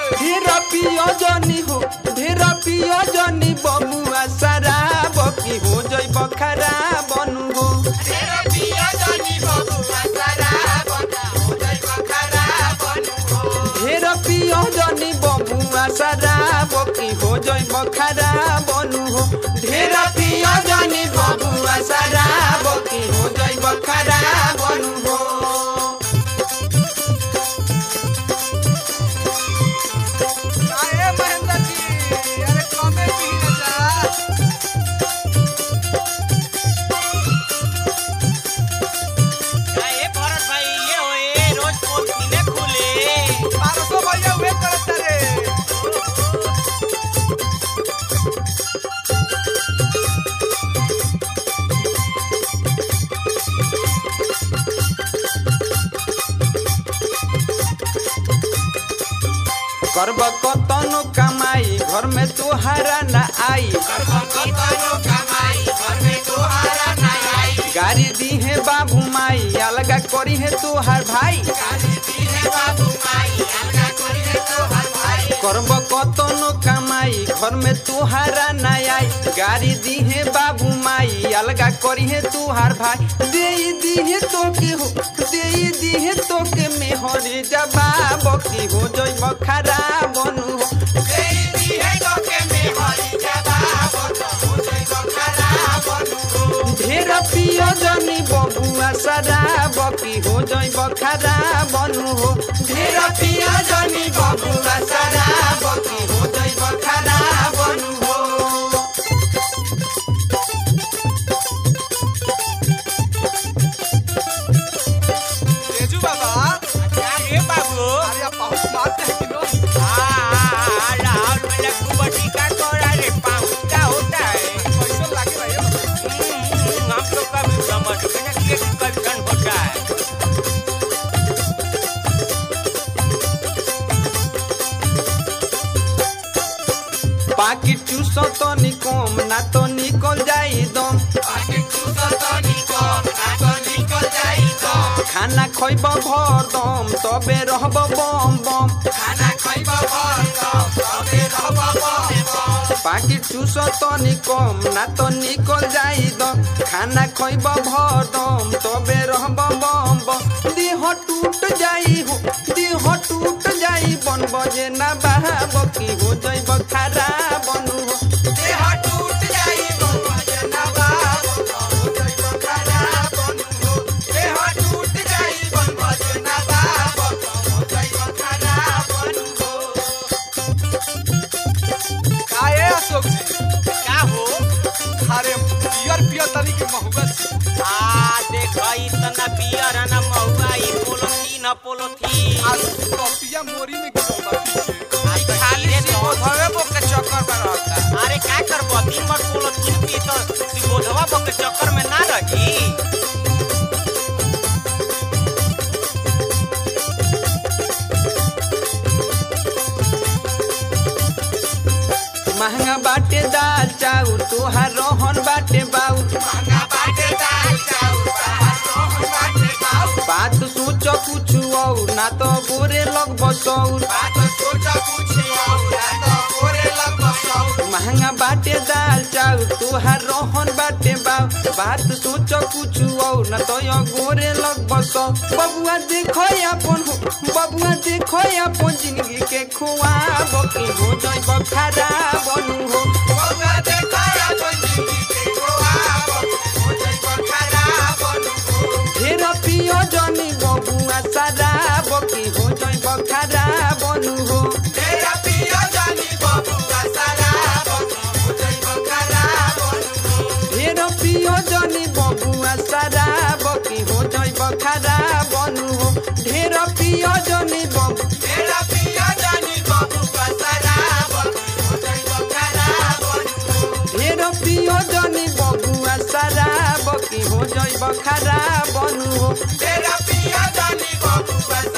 ढेर पियो जनी हो ढेर पियो जनी बमुआ शराब की हो जइब खराब बनू हो ढेर पियो जनी बमुआ शराब की हो जइब खराब बनू हो ढेर पियो जनी बमुआ शराब की हो जइब खराब बनू हो अरे महेंद्र जी अरे कमे पी न जा ए भरत भाई ये होए रोज पोल किने खुले पारसो भैया वे करत रे करब कतनो कमाई घर में तोहारा न आई गाड़ी दी है बाबू माई अलगा करी है तोहार भाई करब कतनो कमाई घर में तोहारा न आई गाड़ी दी है बाबू माई अलगा करी है तोहार भाई दे दी है तो के हो दे दी है तो के मेहरी जवाब की हो जइब खराब बनू हो ढेर पियो जनी बबुआ शराब की हो जइब खराब बनू हो ढेर पियो जनी बबुआ शराब की हो जइब खराब बनू हो तेजू बाबा ए बाबू अरे आप बहुत मारते हैं कि नो आ राहुल मेरा कुबटी का कोड़ा रे पाऊ क्या होता है कैसे लागे भाई हम्म, हम लोग का भी समझ में ना कि कल्चर होता है पाकिट चूसो तो निकम ना तो निकल जाई दम खाना खइब भर दम तबे रहब बम बम पाकिट चूसो तो निकम ना तो निकल जाई दम खाना खइब भर दम तबे रहब बम बम देह टूट जाई हो देह टूट जाई बन बजे ना बहाब की हो जइब खराब बनू हो काहे अशोक जी क्या हो अरे पियर पियर तनी के महुआ छी आ देख इतना पियर है ना महुआ ई पोलोथीन पोलोथीन आज कपिया मोरी में गिरल बा पीछे आज खाली रे तो धवे बो के चक्कर में रहता अरे क्या करबो दिन भर पोलोथीन पी तो बोधवा बो के चक्कर में ना रही महंगा बाटे दाल चाउर तोहार रोहन बाटे बाउर बात सोच कुछ और ना तो बोरे लग बसौर महंगा बाटे दाल चाउर तोहार रोहन बाटे बाउर बात सोच कुछ और ना तो यो गोरे लग बसौ बबुआ देखो अपन हो बबुआ देखो अपन जिंदगी के खुआब की हो जइब खराब बनू हो ढेर पियो जनी बबुआ शराब की हो जइब खराब बनू हो ढेर पियो जनी बबुआ शराब की हो जइब खराब बनू हो ढेर पियो जनी बबु ढेर पियो जनी बबुआ शराब की हो जइब खराब बनू हो तेरा पिया जानी बाबू बस